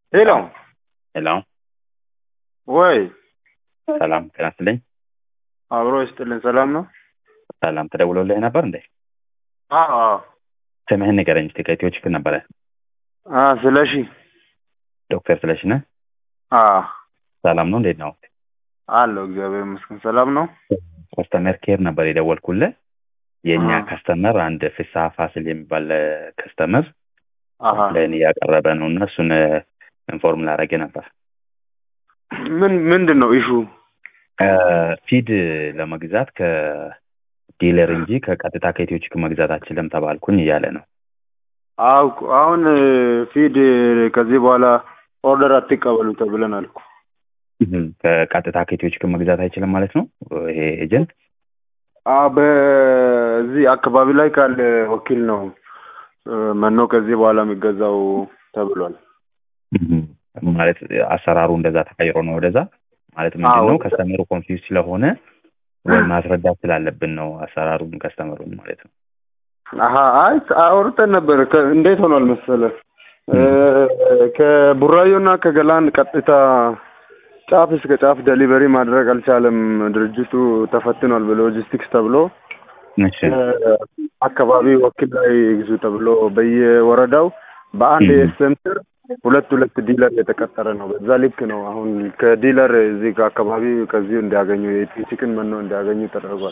ሄሎ ሄሎ ወይ ሰላም ጤና ይስጥልኝ። አብሮ ይስጥልን። ሰላም ነው? ሰላም ተደውሎልህ ነበር እንዴ? አዎ አዎ። ስምህን ንገረኝ እስኪ ከኢትዮ ችግር ነበረ። አ ስለሺ ዶክተር ስለሽ ነህ? አ ሰላም ነው? እንዴት ነው? አለው እግዚአብሔር ይመስገን ሰላም ነው። ከስተመር ኬር ነበር የደወልኩልህ። የእኛ አዎ። ከስተመር አንድ ፍስሐ ፋሲል የሚባል ከስተመር አሀ ለእኔ እያቀረበ ነው እና እሱን ኢንፎርም ላደረገ ነበር። ምን ምንድን ነው ኢሹ? ፊድ ለመግዛት ከዲለር እንጂ ከቀጥታ ከኢትዮ ችግር መግዛት አችልም ተባልኩኝ እያለ ነው። አው አሁን ፊድ ከዚህ በኋላ ኦርደር አትቀበሉ ተብለናል እኮ። ከቀጥታ ከኢትዮ ችግር መግዛት አይችልም ማለት ነው ይሄ ኤጀንት። አ በዚህ አካባቢ ላይ ካለ ወኪል ነው እ፣ መኖ ከዚህ በኋላ የሚገዛው ተብሏል። ማለት አሰራሩ እንደዛ ተቀይሮ ነው ወደዛ ማለት ምንድን አዎ። ነው ከስተመሩ ኮንፊውዝ ስለሆነ ወይ ማስረዳት ስላለብን ነው አሰራሩን ከስተመሩን ማለት ነው። አሀ አይ አውርተን ነበር። ከ- እንዴት ሆኗል መሰለህ እ፣ ከቡራዮና ከገላን ቀጥታ ጫፍ እስከ ጫፍ ደሊቨሪ ማድረግ አልቻለም። ድርጅቱ ተፈትኗል በሎጂስቲክስ ተብሎ እሺ እ፣ አካባቢ ወኪል ላይ ይግዙ ተብሎ በየወረዳው በአንድ ም። የኤስኤም ስር ሁለት ሁለት ዲለር የተቀጠረ ነው። በዛ ልክ ነው አሁን ከዲለር እዚህ ከአካባቢ ከዚሁ እንዲያገኙ የቺክን መኖ እንዲያገኙ ተደርጓል።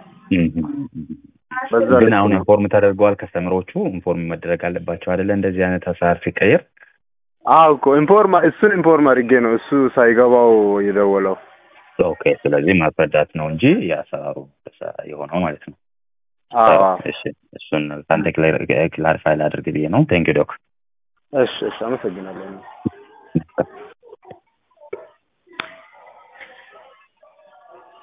በዛ ግን ልክ አሁን ነው። ኢንፎርም ተደርገዋል ከስተመሮቹ ኢንፎርም መደረግ አለባቸው አይደለ እንደዚህ አይነት አሰራር ሲቀየር አዎ እኮ ኢንፎርማ እሱን ኢንፎርም አድርጌ ነው እሱ ሳይገባው የደወለው። ኦኬ ስለዚህ ማስረዳት ነው እንጂ የአሰራሩ የሆነው ማለት ነው አዎ እሺ እሱን ከአንተ ክላሪፋይ ላድርግ ብዬ ነው ቴንክ ዶክ እሺ እሺ አመሰግናለሁ።